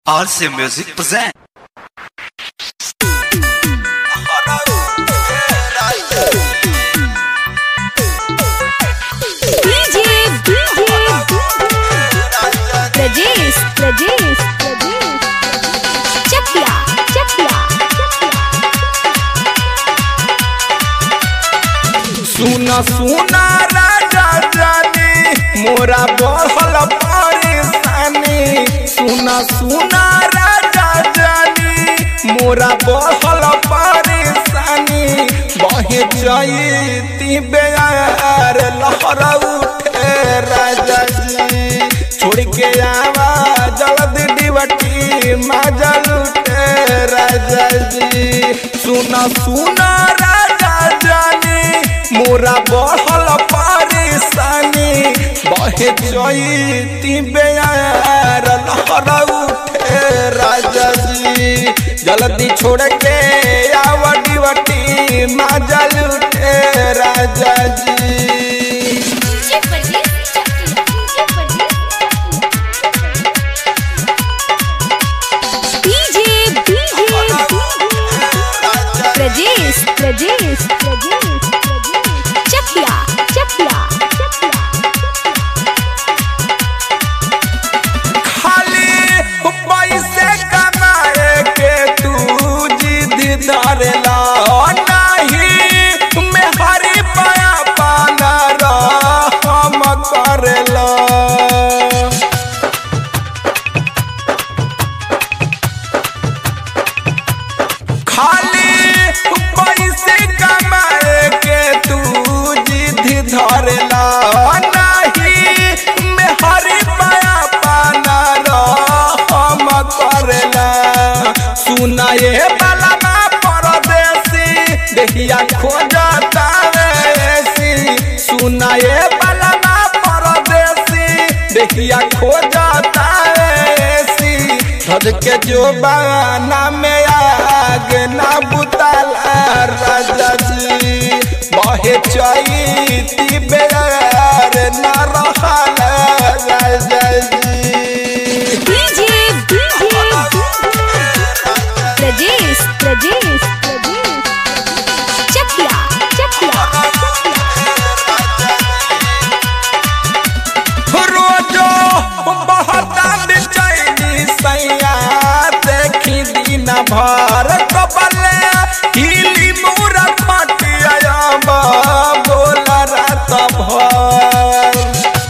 RC Music present. DJ, DJ, Rajesh, Rajesh, Rajesh. Chakya, Chakya, सुना सुना राजा जानी मोरा बढ़ल परेशानी सुना सुना राजा जानी मोरा बढ़ल परेशानी बहे जईती बेयार लहर उठे राजा जी छोड़ के आवा जल्दी डिबटी माजल उठे राजा जी सुना सुना राजा जानी मोरा बढ़ल परेशानी बहे जईती बेयार लहर उठे राजा जी जल्दी छोड़ के आवटी वटी माजल उठे राजा जी DJ, DJ, Rajesh, Rajesh, Rajesh, Chakya, Chakya, खाली पैसे कमाए के तू जिद धरला नहीं मैं हरी पाया पाना हम करला खाली पैसे कमाए के तू जिद धरला नहीं मैं हरी पाया पाना हम करला सुनाए वाला ना परदेसी देखिया खोजता ऐसी सुनाए वाला ना परदेसी देखिया खोजता ऐसी धज के जो बाना में आग ना बुताला राजा जी बहे चैती बेर ना रहला राजा जी DJ, DJ, Rajesh, Rajesh, Rajesh. Chakya, Chakya, रोजो बहता बेचैनी सैया देखी दिन भर कबले हिली मुरा खटिया बोल रात भर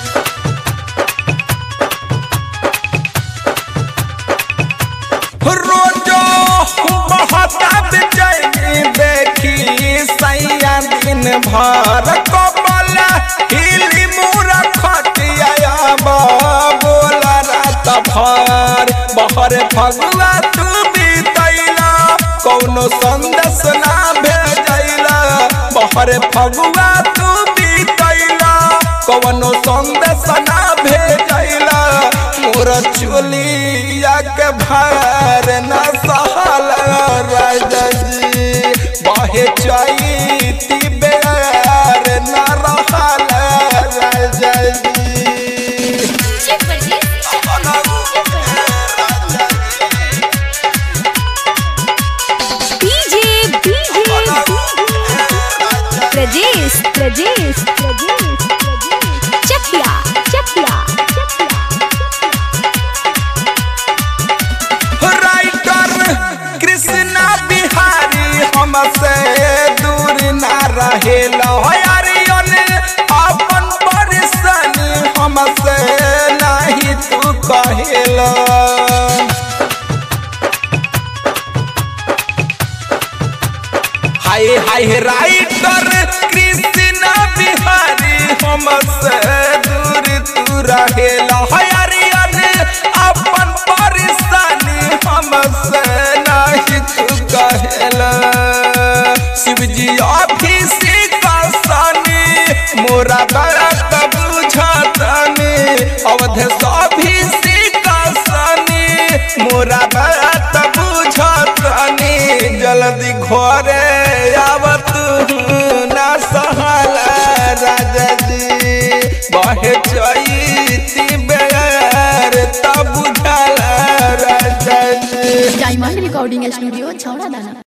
रोजो बहता बेचैनी देखी सैया दिन भर कबल हिली मुरा खटिया बोल रात भर बहर फगुआ तू बीतैला कौनो संदेश ना भेजैला बहर फगुआ तू बीतैला कौनो संदेश ना भेजैला मोर चुलिया के भार न सहल राजा जी बहे चैती बेर न रहल राजा जी DJ, DJ, Rajesh, Rajesh, Rajesh, Chakya, Chakya, writer Krishna Bihari हमसे दूर ना रहेल हरियन अपन परेशानी हमसे नहीं तू कहेला हाय हाय राइटर कृष्णा बिहारी हमसे दूर तू रहेला हरियन अपन परेशानी हमसे नहीं तू कहेला शिवजी ऑफिस का सानी मोरा बात बुझतनी अवध ऑफिस का सानी मोरा बात बुझतनी जल्दी घरे आवत ना सहला राजा जी बहे चैती बेर तब बुझला राजा डायमंड रिकॉर्डिंग स्टूडियो छौड़ा दाना